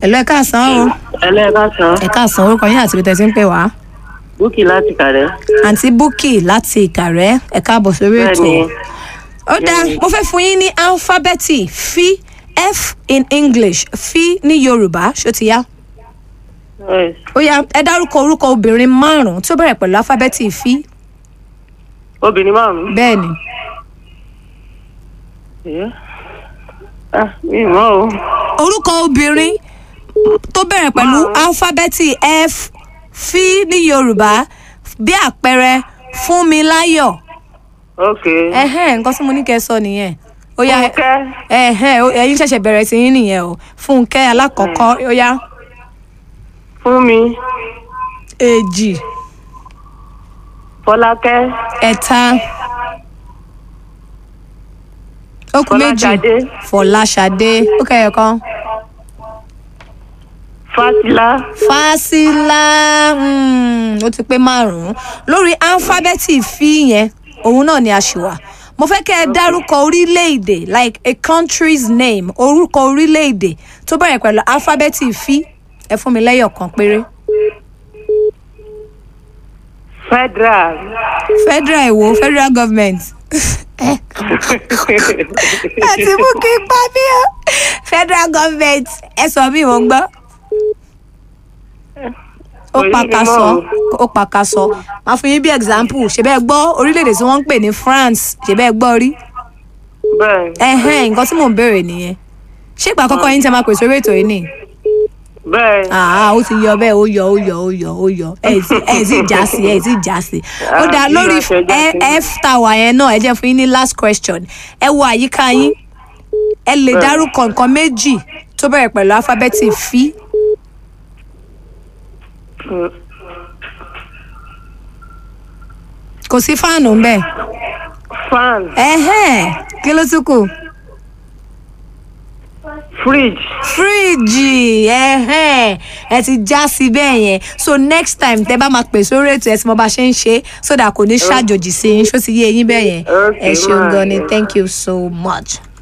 ẹ̀lọ́ ẹ káàsán o ẹlẹ́ẹ̀kásán ẹ káàsán orúkọ yín àti ibi tẹ́ ti ń pè wá. búkì láti kàrẹ́. àǹtí búkì láti ìkàrẹ́ ẹ káàbọ̀ sórí ètò. Bẹ́ẹ̀ni. ó dáa mo fẹ́ fún yín ní alifábẹ́ẹ̀tì fi f in english fi ní yorùbá ṣó ti yá. Yes. ó yá ẹ dárúkọ orúkọ obìnrin márùn-ún tí ó bẹ̀rẹ̀ pẹ̀lú alifábẹ́ẹ̀tì fi obìnrin márùn-ún. bẹ́ẹ̀ ni. Yeah. ah mi ì mọ̀ o. orúkọ obìnrin tó bẹ̀rẹ̀ pẹ̀lú alifábẹ́ẹ̀tì f fi ní yorùbá bí àpẹẹrẹ fúnmiláyọ̀ ok. ẹ̀hẹ́n nǹkan tí mo ní kẹ́ ẹ sọ nìyẹn ó yá Fúnkẹ́. ẹ̀hẹ́n ó- ẹ̀yin ṣẹ̀ṣẹ̀ bẹ̀rẹ̀ sí yín nìyẹn o fúnkẹ́ alákọ̀ọ́kọ́ ó yá fún mi èjì fọlákẹ́ ẹ̀ta ó kù méjì Fọláṣadé. fọláṣadé ó kẹyọ kan fásilá fásilà mm, ó ti pé márùn-ún lórí alifábẹ́ẹ̀tì fi yẹn òun náà ni a ṣì wà mo fẹ́ kẹ́ ẹ dárúkọ orílẹ̀-èdè like a country's name orúkọ orílẹ̀-èdè tó bẹ̀rẹ̀ pẹ̀lú alifábẹ́ẹ̀tì fi ẹ fún mi lẹ́yọ̀ kan péré federal. federal èwo federal government àti bùkì pa mí o federal government ẹ sọ mí mo gbọ́ ó Orí mi pàkàsọ mọ́ ó pàkàsọ máa fún yín bí example ṣe bẹ́ẹ̀ gbọ́ orílẹ̀-èdè tí wọ́n ń pè ní France ṣe bẹ́ẹ̀ gbọ́ rí bẹ́ẹ̀ ẹ̀hẹ́n nǹkan tí mò ń béèrè nìyẹn ṣé ìgbà àkọ́kọ́ yín tẹ́ máa pèsè orí ètò yìí nì bẹ́ẹ̀. àá ó ti yọ bẹ́ẹ̀ ó yọ ó yọ ó yọ ó yọ ẹ̀ tí ẹ̀ tí já sí ẹ̀ tí já sí ó Ah, dáa bí lórí wọ́n ṣe já sí. ẹ- f tower yẹn náà ẹ jẹ́ fún yín ní last question ẹ wo àyíká yín ẹ lè Bẹ́ẹ̀. dárúkọ nǹkan méjì tó bẹ̀rẹ̀ pẹ̀lú alifábẹ́ẹ̀tì fi Mm, kò sí fáànù ń bẹ̀ fan ẹ̀hẹ́n kí ló tún kù fridge fíríjì ẹ̀hẹ́n ẹ ti já sí bẹ́ẹ̀ yẹn so next time tẹ bá máa pè sórí ètò ẹ tí mo bá ṣe ń ṣe so that kò ní ṣàjòjì sí yín ṣó ti yé yín bẹ́ẹ̀ yẹn ẹ Okay, ṣeun ma. gan ni thank you so much.